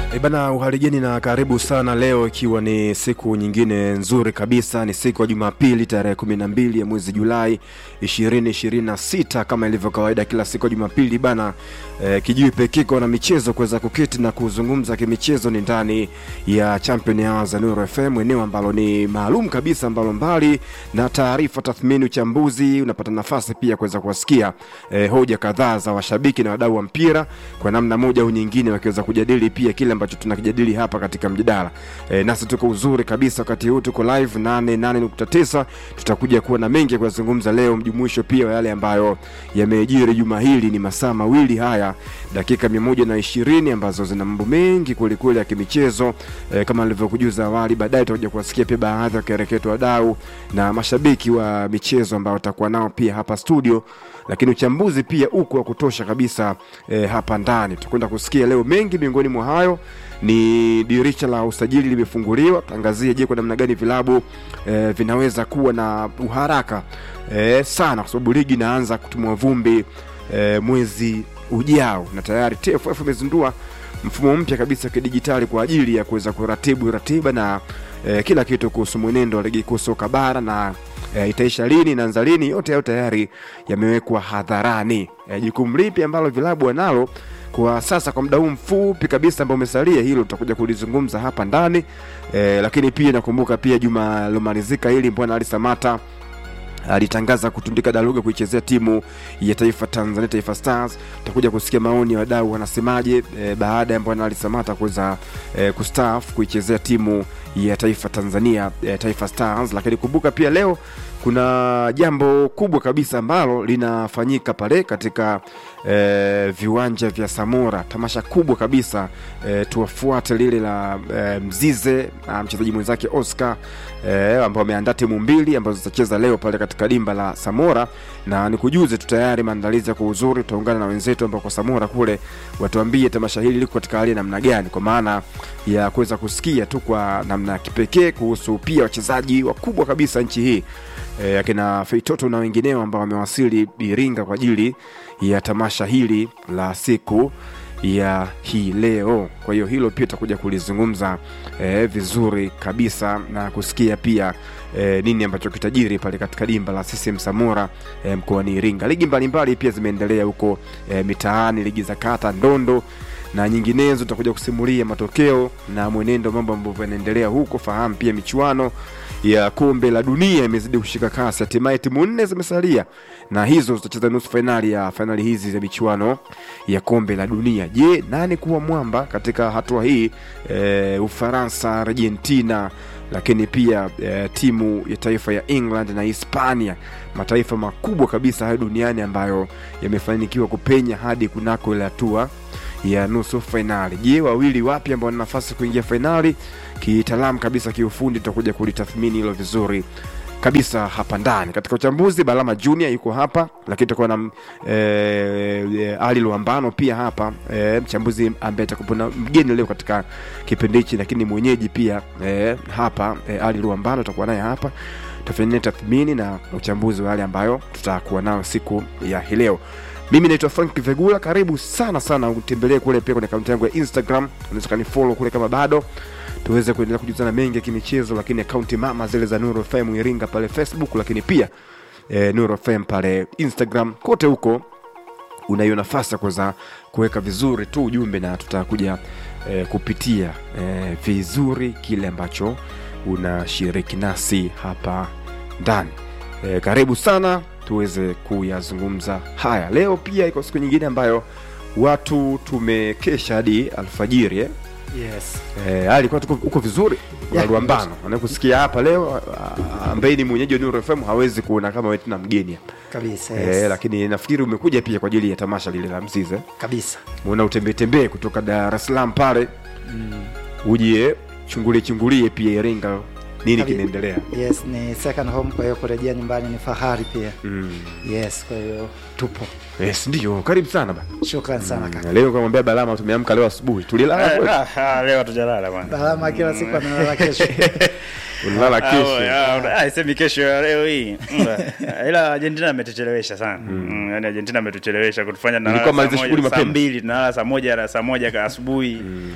E bana, uhaligeni na karibu sana leo, ikiwa ni siku nyingine nzuri kabisa. Ni siku ya Jumapili tarehe kumi na mbili ya mwezi Julai ishirini ishirini na sita kama ilivyo kawaida kila siku ya Jumapili bana. E, kijui pekiko na michezo kuweza kuketi na kuzungumza kimichezo ni ndani ya Champion Hours za Nuru FM, eneo ambalo ni maalum kabisa, ambalo mbali na taarifa, tathmini, uchambuzi, unapata nafasi pia kuweza kuwasikia e, hoja kadhaa za washabiki na wadau wa mpira kwa namna moja au nyingine, wakiweza kujadili pia kile ambacho tunakijadili hapa katika mjadala e, nasi tuko uzuri kabisa wakati huu tuko live 88.9 tutakuja kuwa na mengi ya kuyazungumza leo mjumuisho pia wa yale ambayo yamejiri juma hili ni masaa mawili haya dakika mia moja na ishirini ambazo zina mambo mengi kwelikweli ya kimichezo e, kama nilivyokujuza awali baadaye tutakuja kuwasikia pia baadhi ya kereketo wadau na mashabiki wa michezo ambao watakuwa nao pia hapa studio lakini uchambuzi pia uko wa kutosha kabisa e, hapa ndani tutakwenda kusikia leo mengi miongoni mwa hayo ni dirisha la usajili limefunguliwa tangazia je kwa namna gani vilabu e, vinaweza kuwa na uharaka e, sana kwa sababu ligi inaanza kutumwa vumbi e, mwezi ujao na tayari TFF imezindua mfumo mpya kabisa kidijitali kwa ajili ya kuweza kuratibu ratiba na e, kila kitu kuhusu mwenendo wa ligi kuu soka bara na e, itaisha lini inaanza lini yote hayo tayari yamewekwa hadharani e, jukumu lipi ambalo vilabu wanalo kwa sasa kwa muda huu mfupi kabisa ambao umesalia hilo tutakuja kulizungumza hapa ndani e, lakini pia nakumbuka pia juma lilomalizika hili mbwana ali samata alitangaza kutundika daluga kuichezea timu ya taifa Tanzania Taifa Stars. Tutakuja kusikia maoni ya wadau wanasemaje e, baada ya Bwana Ali Samata kuweza e, kustaafu kuichezea timu ya taifa Tanzania e, Taifa Stars. Lakini kumbuka pia leo kuna jambo kubwa kabisa ambalo linafanyika pale katika e, viwanja vya Samora, tamasha kubwa kabisa e, tuwafuate lile la e, Mzize na mchezaji mwenzake Oscar e, ambao wameandaa timu mbili ambazo zitacheza leo pale katika dimba la Samora, na nikujuze tu tayari maandalizi yako uzuri. Tutaungana na wenzetu ambao kwa Samora kule watuambie tamasha hili liko katika hali ya namna gani, kwa maana ya kuweza kusikia tu kwa namna ya kipekee kuhusu pia wachezaji wakubwa kabisa nchi hii e, akina Feitoto na wengineo ambao wamewasili Iringa kwa ajili ya tamasha hili la siku ya hii leo. Kwa hiyo hilo pia tutakuja kulizungumza e, vizuri kabisa na kusikia pia e, nini ambacho kitajiri pale katika dimba la CCM Samora e, mkoani Iringa. Ligi mbalimbali pia zimeendelea huko e, mitaani, ligi za kata, ndondo na nyinginezo. Tutakuja kusimulia matokeo na mwenendo mambo ambavyo yanaendelea huko. Fahamu pia michuano ya kombe la dunia imezidi kushika kasi, hatimaye timu nne zimesalia na hizo zitacheza nusu fainali ya fainali hizi za michuano ya kombe la dunia. Je, nani kuwa mwamba katika hatua hii? E, Ufaransa, Argentina, lakini pia e, timu ya taifa ya England na Hispania, mataifa makubwa kabisa hayo duniani ambayo yamefanikiwa kupenya hadi kunako ile hatua ya nusu fainali. Je, wawili wapi ambao wana nafasi kuingia fainali? Kitaalamu kabisa, kiufundi, tutakuja kulitathmini hilo vizuri kabisa hapa ndani katika uchambuzi. Balama Junior yuko hapa, lakini tutakuwa na e, e, Ali Luambano pia hapa e, mchambuzi ambaye atakuwa na mgeni leo katika kipindi hichi, lakini mwenyeji pia e, hapa e, Ali Luambano tutakuwa naye hapa, tutafanya tathmini na uchambuzi wa yale ambayo tutakuwa nayo siku ya hii leo. Mimi naitwa Frank Vegula, karibu sana sana, utembelee kule pia kwenye akaunti yangu ya Instagram, unaweza kanifollow kule kama bado tuweze kuendelea kujuzana mengi ya kimichezo, lakini akaunti mama zile za Nuru FM Iringa pale Facebook, lakini pia e, Nuru FM pale Instagram, kote huko unayo nafasi ya kuweza kuweka vizuri tu ujumbe na tutakuja e, kupitia e, vizuri kile ambacho unashiriki nasi hapa ndani. E, karibu sana tuweze kuyazungumza haya leo. Pia iko siku nyingine ambayo watu tumekesha hadi alfajiri eh? Yes. Eh, alikuwa tuko uko vizuri Yeah. Luambano anakusikia hapa leo ah, ambaye ni mwenyeji wa Nuru FM hawezi kuona kama wewe tuna mgeni hapa Kabisa. Yes. eh, lakini nafikiri umekuja pia kwa ajili ya tamasha lile la Mzize, Kabisa. muona utembee tembee kutoka Dar es Salaam pale Mm. uje chungulie chungulie pia Iringa nini Kabi- kinaendelea. Yes, ni second home kwa hiyo kurejea nyumbani ni fahari pia. Mm. Yes, kwa hiyo tupo. Yes, ndio karibu sana ba. Shukran sana kaka. Na leo kamwambia Balama tumeamka leo asubuhi tulilala kweli? Ah, ah, leo tujalala bwana. Balama kila siku analala kesho. ulilala Ah, kesho oh, ah, ah, isemi kesho ya leo hii Mm, ila Argentina ametuchelewesha sana mm. yani Argentina ametuchelewesha kutufanya tunalala Ilikuwa saa maliza moja- shughuli saa mapema. mbili tunalala saa moja na saa moja ka asubuhi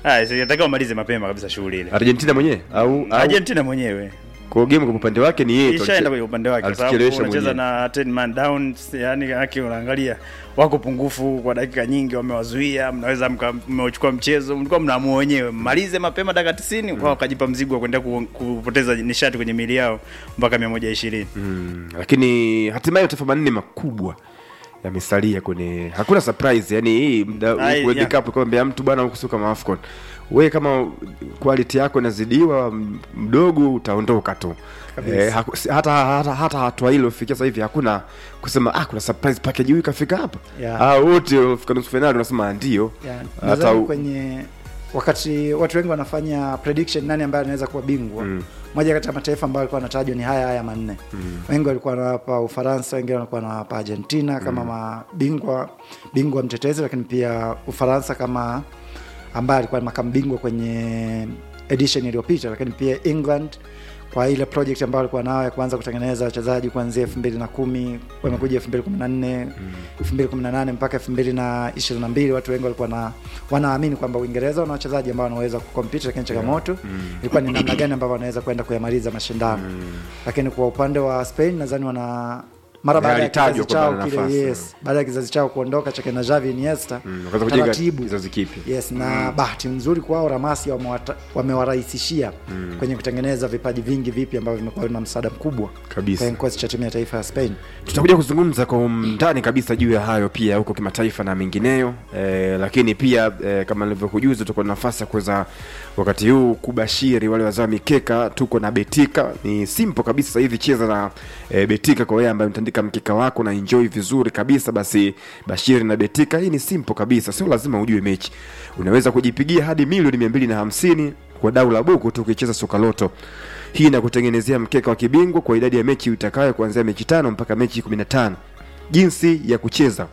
Ah, so inatakiwa wamalize mapema kabisa shughuli ile. Argentina mwenyewe au, au Argentina mwenyewe kwa game kwa upande wake ni yeye tu ishaenda aliche- kwenye upande wake kwa sababu alichelewesha unacheza mwenyewe. na 10 man down, yani yake unaangalia wako pungufu kwa dakika nyingi, wamewazuia, mnaweza mka- mmeuchukua mchezo, mlikuwa mnaamua wenyewe mmalize mapema dakika 90 wao wakajipa mzigo wa kwenda ku, kupoteza nishati kwenye mili yao mpaka 120. Mm, lakini hatimaye mataifa manne makubwa yamesalia kwenye hakuna surprise yani hii mda- Ai, World yeah. Cup kwambia mtu bwana huku sio kama AFCON we kama quality yako inazidiwa m- mdogo utaondoka tu Kabisa. eh, haku, si- hata hata hata hatua hilo fikia sasa hivi hakuna kusema ah kuna surprise package huyu kafika hapa Yeah. ah wote wafika nusu finali unasema ndio Yeah, hata nadhani u- kwenye wakati watu wengi wanafanya prediction nani ambaye anaweza kuwa bingwa Mm. moja kati ya mataifa ambayo alikuwa anatajwa ni haya haya manne wengi walikuwa wanawapa ufaransa wengine walikuwa wanawapa argentina kama mabingwa bingwa mtetezi lakini pia ufaransa kama ambaye alikuwa makamu bingwa kwenye edition iliyopita lakini pia england kwa ile project ambayo alikuwa nayo ya kuanza kutengeneza wachezaji kuanzia elfu mbili na kumi wamekuja elfu mbili kumi na nne elfu mbili kumi na nane mpaka elfu mbili na ishirini na mbili watu wengi walikuwa na wanaamini kwamba uingereza wana wachezaji ambao wanaweza kukompiti lakini changamoto ilikuwa ni namna gani ambavyo wanaweza kwenda kuyamaliza mashindano lakini kwa upande wa spain nadhani wana mara baada ya Alitajwa kizazi chao kwamba kile nafasi. yes baada ya kizazi chao kuondoka chake na Xavi Iniesta Mm, wakaanza kujenga taratibu kizazi kipya yes na bahati nzuri kwao ramasi wamewata- wamewarahisishia kwenye kutengeneza vipaji vingi vipi ambavyo vimekuwa na msaada mkubwa Kabisa. kwenye kikosi cha timu ya taifa ya Spain tutakuja kuzungumza kwa undani kabisa juu ya hayo pia huko kimataifa na mengineyo e, lakini pia e, kama nilivyokujuza tuko na nafasi ya kuweza wakati huu kubashiri wale wazao mikeka tuko na betika ni simple kabisa sasa hivi cheza na e, betika kwa wewe ambaye mtandika mkeka wako na enjoy vizuri kabisa basi bashiri na betika hii ni simple kabisa sio lazima ujue mechi unaweza kujipigia hadi milioni mia mbili na hamsini kwa dau la buku tu ukicheza sokaloto hii inakutengenezea mkeka wa kibingwa kwa idadi ya mechi utakayo kuanzia mechi tano mpaka mechi 15 jinsi ya kucheza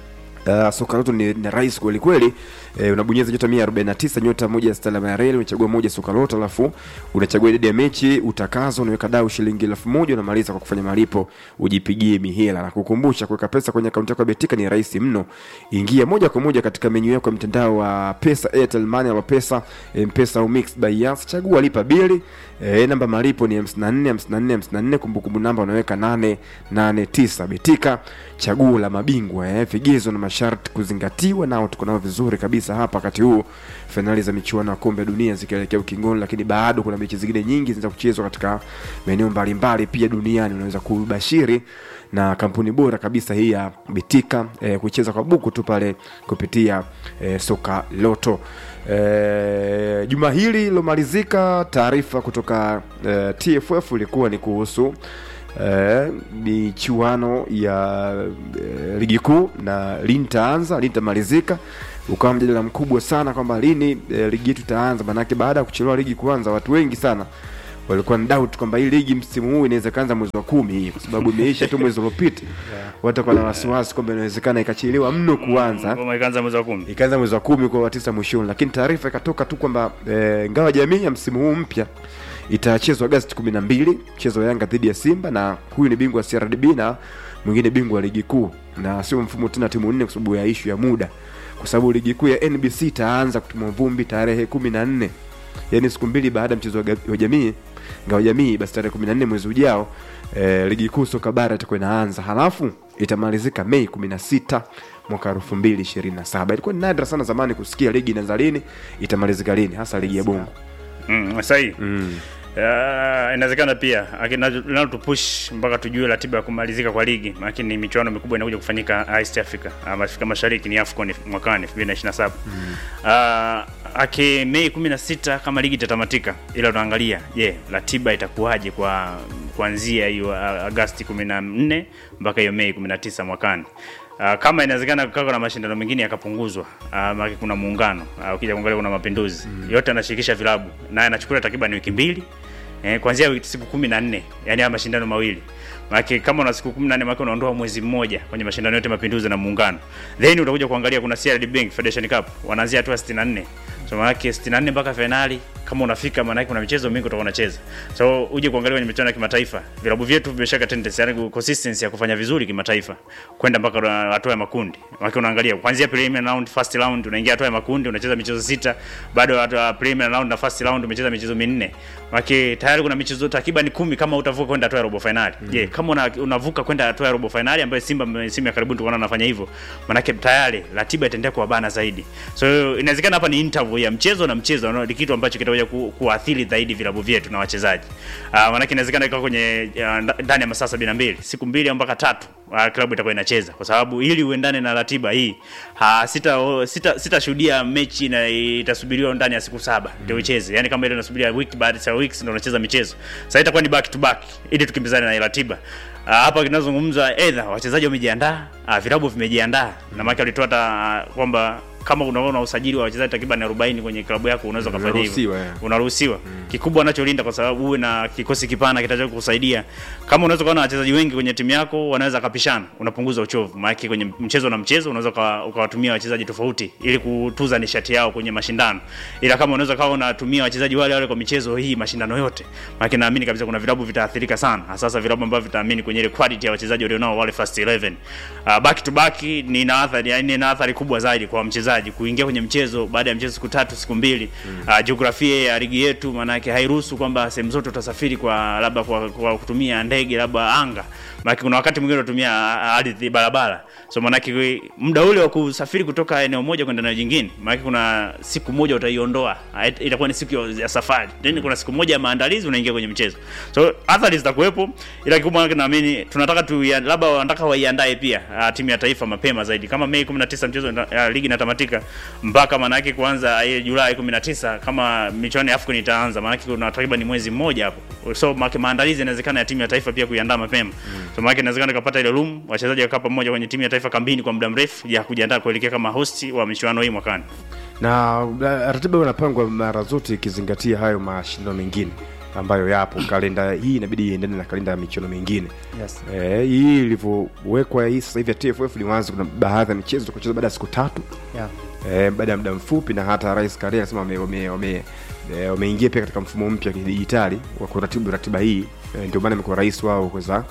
Uh, soka loto ni, ni rahisi kweli kweli eh, unabonyeza nyota 149 nyota moja stala ya reli unachagua moja soka loto alafu unachagua idadi ya mechi utakazo unaweka dau shilingi elfu moja unamaliza kwa kufanya malipo ujipigie mihela na kukumbusha kuweka pesa kwenye akaunti yako ya betika ni rahisi mno ingia moja kwa moja katika menyu yako ya mtandao wa pesa airtel money au pesa mpesa au mixed by yas chagua lipa bili eh, namba malipo ni 54 54 54 kumbukumbu namba unaweka 889 betika chaguo la mabingwa eh, vigezo na masharti kuzingatiwa nao tuko nao vizuri kabisa hapa wakati huu fainali za michuano ya kombe ya dunia zikielekea ukingoni lakini bado kuna mechi zingine nyingi zinaweza kuchezwa katika maeneo mbalimbali pia duniani unaweza kubashiri na kampuni bora kabisa hii ya betika eh, kucheza kwa buku tu pale kupitia eh, soka loto eh, juma hili lilomalizika taarifa kutoka eh, tff ilikuwa ni kuhusu eh, michuano ya eh, ligi kuu na lini itaanza lini itamalizika ukawa mjadala mkubwa sana kwamba lini eh, ligi yetu itaanza manake baada ya kuchelewa ligi kuanza watu wengi sana walikuwa na doubt kwamba hii ligi msimu huu inaweza kaanza mwezi wa kumi hii kwa sababu imeisha tu mwezi uliopita watu wakawa na wasiwasi kwamba inawezekana ikachelewa mno kuanza Ngoma ikaanza mwezi wa kumi. ikaanza mwezi wa kumi kwa watisa mwishoni lakini taarifa ikatoka tu kwamba e, ngawa jamii ya msimu huu mpya itachezwa agasti kumi na mbili mchezo wa yanga dhidi ya simba na huyu ni bingwa wa crdb na mwingine bingwa wa ligi kuu na sio mfumo tena timu nne kwa sababu ya ishu ya muda kwa sababu ligi kuu ya nbc itaanza kutumwa vumbi tarehe kumi na nne yaani siku mbili baada ya mchezo wa ga- wa jamii ngawa jamii basi tarehe kumi na nne mwezi ujao e, ligi kuu soka bara itakuwa inaanza halafu itamalizika mei kumi na sita mwaka elfu mbili ishirini na saba ilikuwa ni nadra sana zamani kusikia ligi inaanza lini itamalizika lini hasa ligi ya bongo Mm, sahihi. mm. Uh, inawezekana pia linalo tupush mpaka tujue ratiba ya kumalizika kwa ligi, lakini michuano mikubwa inakuja kufanyika East Africa, uh, Afrika Mashariki ni AFCON mwakani 2027. Mm. Uh, ake Mei 16 kama ligi itatamatika, ila tunaangalia je, yeah, ratiba itakuwaje kwa kuanzia hiyo uh, Agosti 14 mpaka hiyo Mei 19 mwakani. Uh, kama inawezekana kukawa na mashindano mengine yakapunguzwa, uh, maana kuna muungano uh, ukija kuangalia kuna mapinduzi mm. yote anashirikisha vilabu na anachukua takriban wiki mbili eh, kuanzia wiki siku kumi na nne yani haya mashindano mawili maanake kama una siku kumi na nne maanake unaondoa mwezi mmoja kwenye mashindano yote mapinduzi na muungano then utakuja kuangalia kuna CRDB Bank Federation Cup wanaanzia hatua 64 so maanake 64 mpaka finali kama unafika maana yake kuna michezo mingi utakuwa unacheza so uje kuangalia kwenye michuano ya kimataifa vilabu vyetu vimeshaka tendency yani consistency ya kufanya vizuri kimataifa kwenda mpaka hatua ya makundi maana unaangalia kuanzia preliminary round first round unaingia hatua ya makundi unacheza michezo sita bado hatua preliminary round na first round umecheza michezo minne maana tayari kuna michezo takriban kumi kama utavuka kwenda hatua ya robo finali je mm. kama una, unavuka kwenda hatua ya robo finali ambayo Simba msimu ya karibuni tukaona anafanya hivyo maana tayari ratiba itaendelea kuwa bana zaidi so inawezekana hapa ni interval ya mchezo na mchezo no, ni kitu ambacho kitakuja ku, kuathiri zaidi vilabu vyetu na wachezaji uh, maana inawezekana ikawa kwenye uh, ndani ya masaa 72 siku mbili au mpaka tatu uh, klabu itakuwa inacheza kwa sababu ili uendane na ratiba hii ha, sita sita sitashuhudia mechi na itasubiriwa ndani ya siku saba ndio mm. icheze yani kama ile unasubiria wiki baada ya weeks ndio unacheza michezo sasa itakuwa ni back to back ili tukimbizane na ratiba Uh, hapa kinazungumza either wachezaji wamejiandaa, uh, vilabu vimejiandaa na maana alitoa hata uh, kwamba kama unaona usajili wa wachezaji takriban 40 kwenye klabu yako unaweza kufanya hivyo. Unaruhusiwa. Mm. Kikubwa anacholinda kwa sababu uwe na kikosi kipana kitakacho kusaidia. Kama unaweza kuwa na wachezaji wengi kwenye timu yako wanaweza kapishana, unapunguza uchovu. Maana kwenye mchezo na mchezo unaweza ukawatumia wachezaji tofauti ili kutuza nishati yao kwenye mashindano. Ila kama unaweza kawa unatumia wachezaji wale wale kwa michezo hii mashindano yote, maana naamini kabisa kuna vilabu vitaathirika sana. Hasa vilabu ambavyo vitaamini kwenye ile quality ya wachezaji walionao wale first 11. Uh, back to back ni na athari, yani na athari kubwa zaidi kwa mchezaji wachezaji kuingia kwenye mchezo baada ya mchezo siku tatu siku mbili mm. uh, jiografia ya ligi yetu maana yake hairuhusu kwamba sehemu zote utasafiri kwa labda kwa, kwa kutumia ndege labda anga maana kuna wakati mwingine unatumia ardhi barabara so maana yake muda ule wa kusafiri kutoka eneo moja kwenda eneo jingine maana kuna siku moja utaiondoa itakuwa ni siku ya safari then mm. kuna siku moja ya maandalizi unaingia kwenye mchezo so athari zitakuwepo ila kikubwa naamini tunataka tu labda wanataka waiandae pia uh, timu ya taifa mapema zaidi kama Mei 19 mchezo uh, ligi inatamatika mpaka maana yake kuanza ile Julai 19 kama michuano ya AFCON itaanza maana yake kuna takriban mwezi mmoja hapo so maana maandalizi inawezekana ya timu ya taifa pia kuiandaa mapema mm. so maana inawezekana kupata ile room wachezaji wakaa pamoja kwenye timu ya taifa kambini kwa muda mrefu ya kujiandaa kuelekea kama host wa michuano hii mwakani na ratiba inapangwa mara zote ikizingatia hayo mashindano mengine ambayo yapo kalenda hii inabidi iendane na kalenda ya michuano mingine yes. e, hii ilivyowekwa hii sasa hivi ya TFF ni wazi kuna baadhi ya michezo tutacheza baada ya siku tatu yeah. e, baada ya muda mfupi na hata rais Karia anasema wameingia wame, wame, wame pia katika mfumo mpya wa kidijitali wa kuratibu ratiba hii e, ndio maana imekuwa rais wao kuweza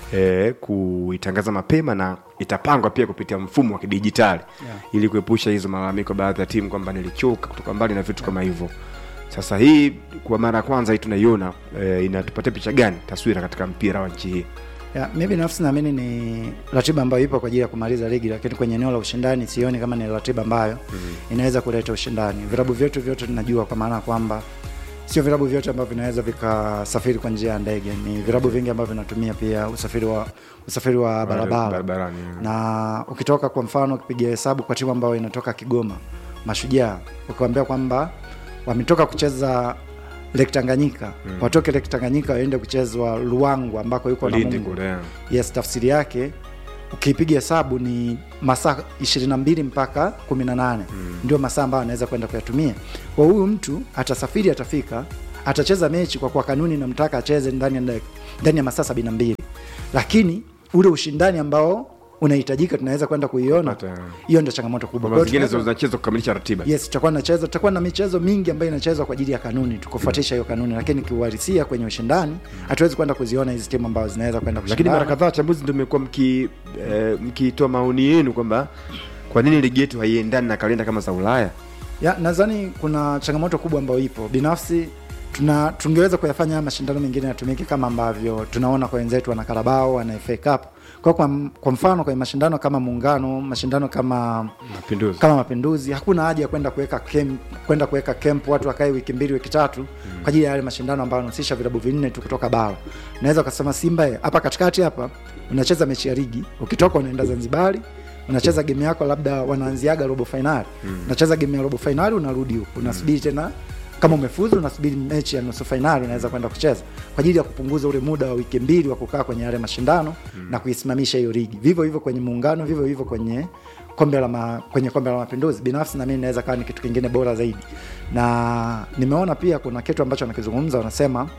e, kuitangaza mapema na itapangwa pia kupitia mfumo wa kidijitali Yeah. ili kuepusha hizo malalamiko baadhi ya timu kwamba nilichoka kutoka mbali na vitu kama hivyo sasa hii kwa mara ya kwanza hii tunaiona e, inatupatia picha gani taswira katika mpira wa nchi hii Ya, mi binafsi naamini ni ratiba ambayo ipo kwa ajili ya kumaliza ligi, lakini kwenye eneo la ushindani sioni kama ni ratiba ambayo mm-hmm. inaweza kuleta ushindani. Vilabu vyetu vyote tunajua kwa maana kwamba sio vilabu vyote ambavyo vinaweza vikasafiri kwa njia ya ndege. Ni vilabu vingi ambavyo vinatumia pia usafiri wa usafiri wa barabara barabarani na ukitoka kwa mfano ukipiga hesabu kwa timu ambayo inatoka Kigoma Mashujaa, ukiwaambia kwamba wametoka kucheza Lake Tanganyika mm. watoke Lake Tanganyika waende kuchezwa Luangwa ambako yuko Lindi Namungo. kule yeah. Yes, tafsiri yake ukipiga hesabu ni masaa 22 mpaka 18 mm. ndio masaa ambayo anaweza kwenda kuyatumia. Kwa huyu mtu atasafiri, atafika, atacheza mechi kwa kuwa kanuni namtaka acheze ndani ya dak- ndani ya masaa 72, lakini ule ushindani ambao unahitajika tunaweza kwenda kuiona, Kupata, yeah. hiyo ndio changamoto kubwa. kwamba Kwa hiyo zingine tunaweza- zinachezwa kukamilisha ratiba yes tutakuwa nacheza tutakuwa na michezo mingi ambayo inachezwa kwa ajili ya kanuni tukufuatisha hiyo kanuni lakini kiuhalisia kwenye ushindani hatuwezi kwenda kuziona hizi timu ambazo zinaweza kwenda lakini kushindana mara kadhaa wachambuzi ndio mmekuwa mki eh, mkitoa maoni yenu kwamba kwa nini ligi yetu haiendani na kalenda kama za ulaya ya nadhani kuna changamoto kubwa ambayo ipo binafsi tuna tungeweza kuyafanya haya mashindano mengine yatumike kama ambavyo tunaona kwa wenzetu wana Carabao wana FA Cup kwa, kwa, kwa mfano kwenye mashindano kama muungano mashindano kama mapinduzi kama mapinduzi hakuna haja ya kwenda kuweka camp kwenda kuweka camp watu wakae wiki mbili wiki tatu mm. kwa ajili ya yale mashindano ambayo yanahusisha vilabu vinne tu kutoka bara naweza ukasema simba eh, hapa katikati hapa unacheza mechi ya ligi ukitoka unaenda zanzibari unacheza game yako labda wanaanziaga robo fainali mm. unacheza game ya robo fainali unarudi huku unasubiri tena kama umefuzu unasubiri mechi ya nusu fainali unaweza kwenda kucheza kwa ajili ya kupunguza ule muda wa wiki mbili wa kukaa kwenye yale mashindano mm. na kuisimamisha hiyo ligi vivyo hivyo kwenye muungano vivyo hivyo kwenye kombe la ma, kwenye kombe la mapinduzi binafsi na mimi naweza kawa ni kitu kingine bora zaidi na nimeona pia kuna kitu ambacho wanakizungumza wanasema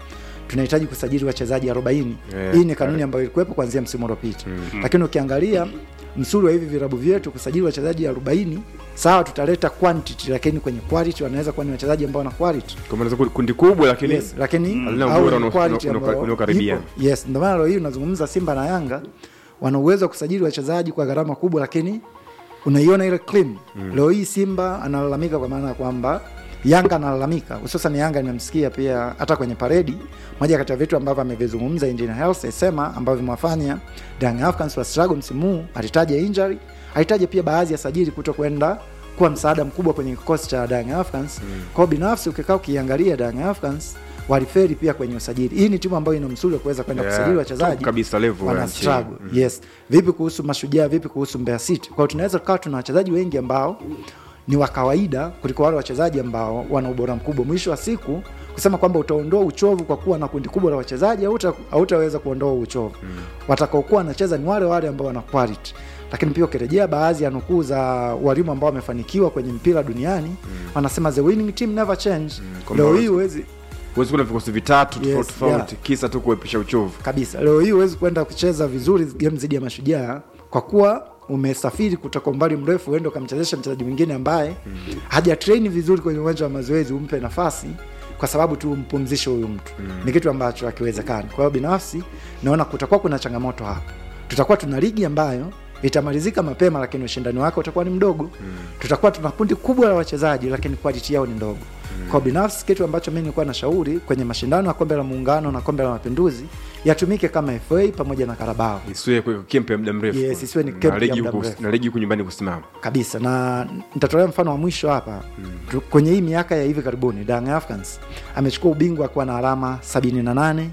tunahitaji kusajili wachezaji 40 Yeah, hii ni kanuni ambayo ilikuwepo kuanzia msimu uliopita lakini ukiangalia msuri wa hivi vilabu vyetu kusajili wachezaji 40 sawa tutaleta quantity lakini kwenye quality wanaweza kuwa ni wachezaji ambao wana quality kwa maana ziko kundi kubwa lakini yes, lakini halina au ubora ni unao- quality unao- ambayo unaokaribiana. ipo. yes ndio maana leo hii unazungumza Simba na Yanga wana uwezo wa kusajili wachezaji kwa gharama kubwa lakini unaiona ile clean leo hii Simba analalamika kwa maana ya kwamba Yanga analalamika hususan Yanga nimemsikia pia hata kwenye paredi moja kati ya vitu ambavyo amevizungumza Engineer Hersi asema ambavyo vimewafanya Young Africans wa struggle msimu huu alitaja injury alitaja pia baadhi ya sajili kuto kwenda kuwa msaada mkubwa kwenye kikosi cha Young Africans mm. kwa hiyo binafsi ukikaa ukiangalia Young Africans waliferi pia kwenye usajili hii ni timu ambayo ina msuli wa kuweza kwenda Yeah, kusajili top wachezaji kabisa level ya wana nchi. struggle yes vipi kuhusu mashujaa vipi kuhusu Mbeya City kwa hiyo tunaweza tukawa tuna wachezaji wengi ambao ni wa kawaida kuliko wale wachezaji ambao wana ubora mkubwa mwisho wa siku kusema kwamba utaondoa uchovu kwa kuwa na kundi kubwa la wachezaji hauta- hautaweza kuondoa uchovu mm. watakaokuwa wanacheza ni wale wale ambao wana quality lakini pia ukirejea baadhi ya nukuu za walimu ambao wamefanikiwa kwenye mpira duniani mm. wanasema the winning team never change kwamba leo hii huwezi- huwezi huwezi kuwa na vikosi vitatu Yes, tofauti tofauti kisa tu kuepusha uchovu kabisa leo hii huwezi kwenda kucheza vizuri game dhidi ya mashujaa kwa kuwa umesafiri kutoka umbali mrefu uende ukamchezesha mchezaji mwingine ambaye mm. haja train vizuri kwenye uwanja wa mazoezi umpe nafasi kwa sababu tu umpumzishe huyu mtu mm. ni kitu ambacho hakiwezekani kwa hiyo binafsi naona kutakuwa kuna changamoto hapa tutakuwa tuna ligi ambayo itamalizika mapema lakini ushindani wake utakuwa ni mdogo mm. tutakuwa tuna kundi kubwa la wachezaji lakini quality yao ni ndogo mm. kwa binafsi kitu ambacho mi nilikuwa na shauri kwenye mashindano ya kombe la muungano na kombe la mapinduzi yatumike kama fa pamoja na karabao isiwe kuweka kempe ya muda mrefu Yes, isiwe ni Na kempe ya ligi muda huku- mrefu. na ligi huku nyumbani kusimama kabisa na nitatolea mfano wa mwisho hapa mm. kwenye hii miaka ya hivi karibuni Young Africans amechukua ubingwa akiwa na alama 78 mm.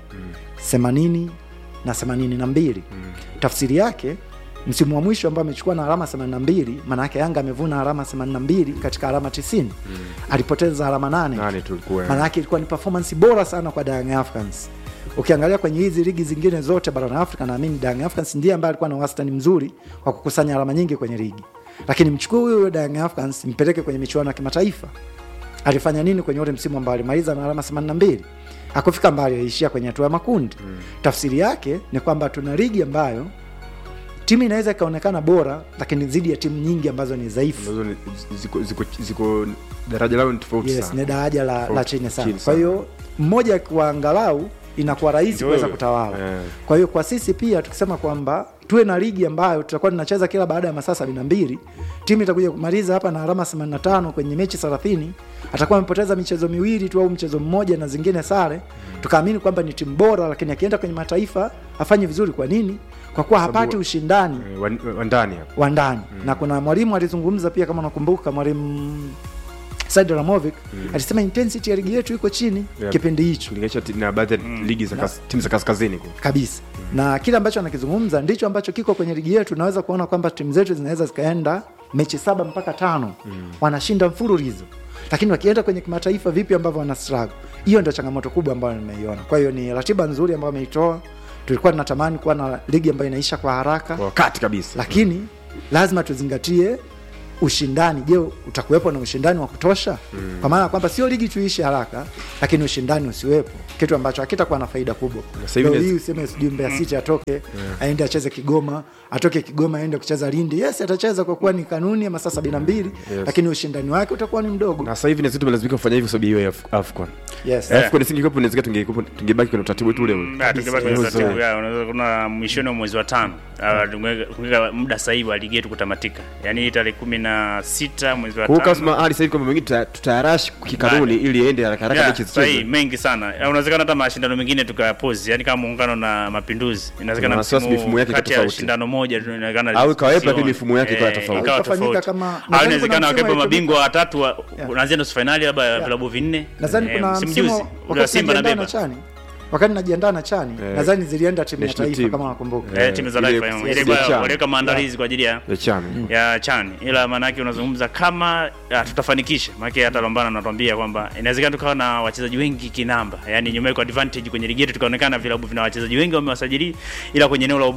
80 na 82 mm. tafsiri yake msimu wa mwisho ambao amechukua na alama 82 maana yake Yanga amevuna alama 82 katika alama 90 mm. alipoteza alama 8 nane tulikuwa maana yake ilikuwa ni performance bora sana kwa Young Africans. Ukiangalia kwenye hizi ligi zingine zote barani Afrika, naamini Young Africans ndiye ambaye alikuwa na wastani mzuri wa kukusanya alama nyingi kwenye ligi, lakini mchukue huyo Young Africans mpeleke kwenye michuano ya kimataifa, alifanya nini kwenye ule msimu ambao alimaliza na alama 82? Hakufika mbali, aliishia kwenye hatua ya makundi. Mm. Tafsiri yake ni kwamba tuna ligi ambayo timu inaweza ikaonekana bora, lakini dhidi ya timu nyingi ambazo ni dhaifu ambazo ni- ziko, ziko, ziko daraja lao ni tofauti yes, sana ni daraja la, la Tofauti, chini sana. chini Kwa sana. hiyo mmoja akiwa angalau inakuwa rahisi Ndio kuweza wewe. kutawala. Eh. Kwa hiyo kwa sisi pia tukisema kwamba tuwe na ligi ambayo tutakuwa tunacheza kila baada ya masaa sabini na mbili, timu itakuja kumaliza hapa na alama 85 kwenye mechi 30, atakuwa amepoteza michezo miwili tu au mchezo mmoja na zingine sare, tukaamini kwamba ni timu bora, lakini akienda kwenye mataifa afanye vizuri. Kwa nini? Kwa kuwa hapati ushindani Eh, wa- wa ndani hapa wa ndani na kuna mwalimu alizungumza pia kama unakumbuka mwalimu Said Ramovic alisema intensity ya ligi yetu iko chini Yeah. kipindi hicho kulinganisha ti- na baadhi ya ligi za kas- timu za kaskazini kule. kabisa na kile ambacho anakizungumza ndicho ambacho kiko kwenye ligi yetu unaweza kuona kwamba timu zetu zinaweza zikaenda mechi saba mpaka tano wanashinda mfululizo lakini wakienda kwenye kimataifa vipi ambavyo wana struggle hiyo ndio changamoto kubwa ambayo nimeiona kwa hiyo ni ratiba nzuri ambayo ameitoa tulikuwa tunatamani kuwa na ligi ambayo inaisha kwa haraka kwa wakati kabisa lakini lazima tuzingatie ushindani je utakuwepo na ushindani wa kutosha mm. kwa maana ya kwamba sio ligi tuishi haraka lakini ushindani usiwepo kitu ambacho hakitakuwa na faida kubwa sasa hivi leo inaweza- hii useme sijui Mbeya City atoke aende acheze Kigoma atoke Kigoma aende kucheza Lindi yes atacheza kwa kuwa ni kanuni ya masaa sabini na mbili Yes. lakini ushindani wake utakuwa ni mdogo na sasa hivi na sisi tumelazimika kufanya hivyo sababu hiyo ya Af- AFCON yes. Eh. AFCON isingekuwepo inawezekana tunge- tungebaki kwenye utaratibu wetu ule ule Ah, tukibaki kwenye Kabisa. utaratibu, ya, unaweza kuna mwishoni wa mwezi wa tano ah, tungeweka tungeweka muda sahihi wa ligi yetu kutamatika yaani hii tarehe kumi na sita mwezi wa kwa hiyo tano kama hali sasa hivi kwamba mengine tuta- tutayarash kikanuni ili iende haraka haraka Yeah, mechi sahihi zichezwe mengi sana Ya, unawezekana hata mashindano mengine tukayapozi yani kama muungano na mapinduzi inawezekana Na wasiwasi msimu mifumo yake iko kati ya tofauti. shindano moja tu inaonekana Au ikawepo, sioni. lakini mifumo yake ikawa Eh, tofauti. ikawa Ikafanyika tofauti. kama- au nadhani inawezekana kuna wakepo msimu mabingwa watatu wa- Yeah. kuanzia nusu fainali labda vilabu vinne nadhani Eh, kuna msimu msimu juzi ule wa wakati Simba na najiandaa na Beba chani wakati najiandaa na chani Eh. nadhani zilienda timu ya National taifa team. kama nakumbuka Eh, Eh, timu za ile- taifa ile ile ya CHAN. waliweka maandalizi kwa ajili ya ya chana ya chan ila maanake unazungumza kama ah, tutafanikisha maanake hata lombana anatuambia kwamba inawezekana tukawa na wachezaji wengi kinamba yani numerical advantage kwenye ligi yetu tukaonekana vilabu vina wachezaji wengi wamewasajili ila kwenye eneo la ubora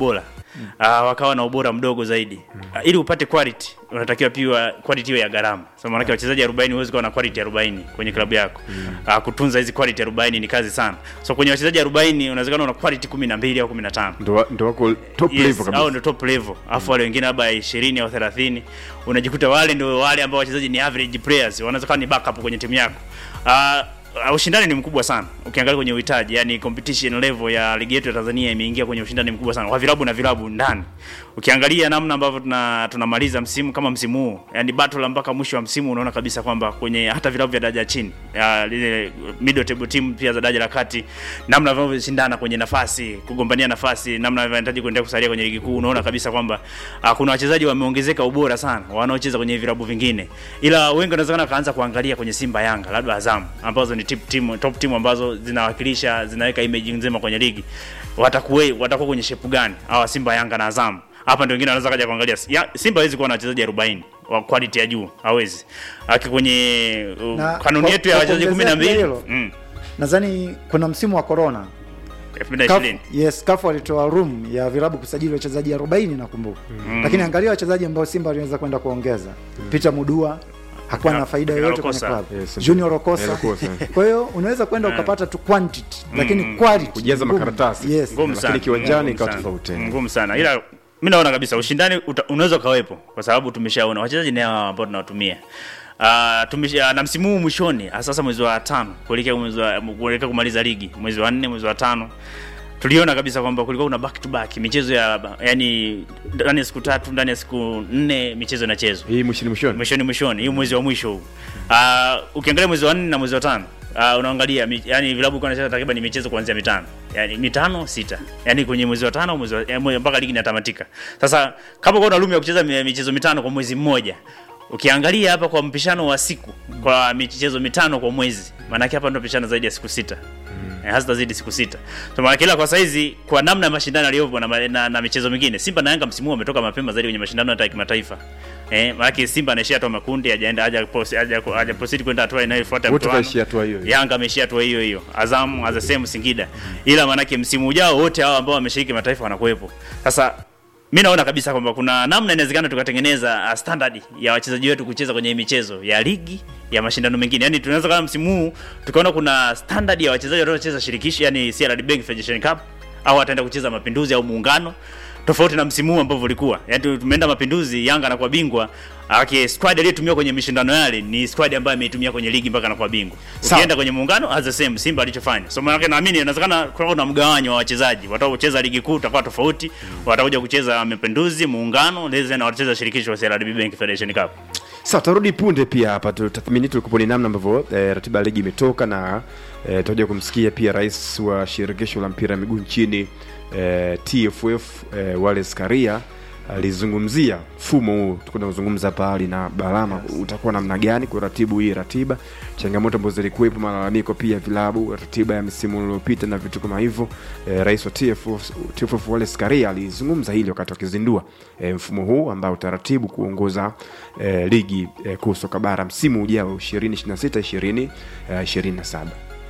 uh, wakawa na ubora mdogo zaidi uh, ili upate quality unatakiwa pia quality iwe ya gharama so maanake wachezaji 40 huwezi kuwa na quality 40 kwenye klabu yako uh, kutunza hizi quality 40 ni kazi sana so kwenye wachezaji 40 unawezekana una quality 12 au 15 ndo wa- ndo wako top level yes, kabisa au ndo top level alafu wale wengine labda 20 au 30 unajikuta wale ndio wale ambao wachezaji ni average players wanaweza kuwa ni backup kwenye timu yako uh, Uh, ushindani ni mkubwa sana ukiangalia kwenye uhitaji yani competition level ya ligi yetu ya Tanzania imeingia kwenye ushindani mkubwa sana kwa vilabu na vilabu ndani ukiangalia namna ambavyo tuna tunamaliza msimu kama msimu huu yani battle mpaka mwisho wa msimu unaona kabisa kwamba kwenye hata vilabu vya daraja chini ya lile middle table team pia za daraja la kati namna vinavyoshindana kwenye nafasi kugombania nafasi namna vinahitaji kuendelea kusalia kwenye ligi kuu unaona kabisa kwamba uh, kuna wachezaji wameongezeka ubora sana wanaocheza kwenye vilabu vingine ila wengi wanawezekana wakaanza kuangalia kwenye Simba Yanga labda Azam ambazo ni tip team, top team ambazo zinawakilisha zinaweka image nzima kwenye ligi watakuwa watakuwa kwenye shepu gani hawa Simba Yanga na Azam hapa ndio wengine wanaweza kaja kuangalia ya, Simba hawezi kuwa na wachezaji 40 wa quality ya juu hawezi aki kwenye uh, Na kanuni kwa- yetu ya kwa wachezaji kuongezea pia 12 hilo, mm, nadhani kuna msimu wa corona 2020 yes CAF walitoa room ya vilabu kusajili wachezaji 40 nakumbuka lakini angalia wachezaji ambao Simba waliweza kwenda kuongeza Peter Mudua hakuwa na Na- faida na yoyote kwenye Rokosa. club Yes, Junior Eh, Rokosa Rokosa. kwa hiyo unaweza kwenda ukapata tu quantity lakini quality Kujaza ngumu. makaratasi. yes ngumu Lakini sana kiwanjani ngumu ikawa sana. tofauti. ngumu sana ila mi naona kabisa ushindani uta- unaweza ukawepo kwa sababu tumeshaona wachezaji ni hawa ambao tunawatumia Uh, tumesha na msimu huu mwishoni ah, sasa mwezi wa tano kuelekea mwezi wa kuelekea kumaliza ligi mwezi wa nne mwezi wa tano tuliona kabisa kwamba kulikuwa kuna back to back michezo ya yani ndani ya siku tatu ndani ya siku nne michezo inachezwa hii mwishoni mwishoni mwishoni mwishoni hii mwezi wa mwisho huu uh, ukiangalia mwezi wa nne na mwezi wa tano uh, unaangalia mi- yani vilabu kwa nacheza takriban michezo kuanzia mitano yani mitano sita yani kwenye mwezi wa tano mwezi wa, ya, mwe- mpaka ligi inatamatika sasa kama kuna room ya kucheza mi- michezo mitano kwa mwezi mmoja ukiangalia hapa kwa mpishano wa siku kwa michezo mitano kwa mwezi maanake hapa ndo pishano zaidi ya siku sita mm. hazitazidi siku sita so maana kila kwa saizi kwa namna ya mashindano yaliyopo na, ma- na, na michezo mingine Simba na Yanga msimu huu wametoka mapema zaidi kwenye mashindano hata ya kimataifa eh maana Simba anaishia hatua makundi hajaenda haja post haja haja proceed kwenda hatua inayofuata wote mtoano. kaishia hatua hiyo hiyo. Yanga ameishia hatua hiyo hiyo, Azam as the same Singida. Ila maanake msimu ujao wote hao ambao wameshiriki mataifa wanakuwepo. Sasa mi naona kabisa kwamba kuna namna inawezekana tukatengeneza uh, standard ya wachezaji wetu kucheza kwenye hii michezo ya ligi ya mashindano mengine. Yaani tunaweza kama msimu huu tukaona kuna standard ya wachezaji wanaocheza shirikisho, yani CRDB Bank Federation Cup au wataenda kucheza mapinduzi au muungano tofauti na msimu huu ambavyo ulikuwa. Yaani tumeenda mapinduzi, Yanga anakuwa bingwa, aki squad aliyotumia kwenye mashindano yale ni squad ambayo ameitumia kwenye ligi mpaka anakuwa bingwa. Sawa. Ukienda kwenye muungano as the same Simba alichofanya. So maana yake naamini inawezekana kuna na mgawanyo wa wachezaji. Watakaocheza ligi kuu utakuwa tofauti, watakuja kucheza mapinduzi, muungano, lezi na watacheza shirikisho wa CRDB Bank Federation Cup. Sawa, tarudi punde pia hapa tutathmini tulikuwa ni namna ambavyo eh, ratiba ya ligi imetoka na eh, tutakuja kumsikia pia rais wa shirikisho la mpira wa miguu nchini eh, TFF eh, Wallace Karia alizungumzia mfumo huu tulikuwa tunazungumza hapa awali na Balama utakuwa namna gani kuratibu hii ratiba, changamoto ambazo zilikuwepo, malalamiko pia vilabu, ratiba ya misimu iliyopita na vitu kama hivyo. Eh, rais wa TFF, TFF Wallace Karia alizungumza hili wakati wakizindua eh, mfumo huu ambao utaratibu kuongoza eh, ligi eh, kuu soka bara msimu ujao 2026 2027.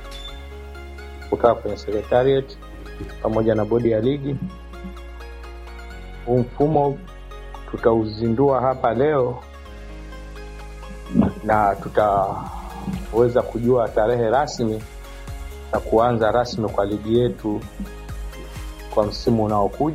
kutoka kwenye secretariat pamoja na bodi ya ligi. Huu mfumo tutauzindua hapa leo na tutaweza kujua tarehe rasmi na kuanza rasmi kwa ligi yetu kwa msimu unaokuja.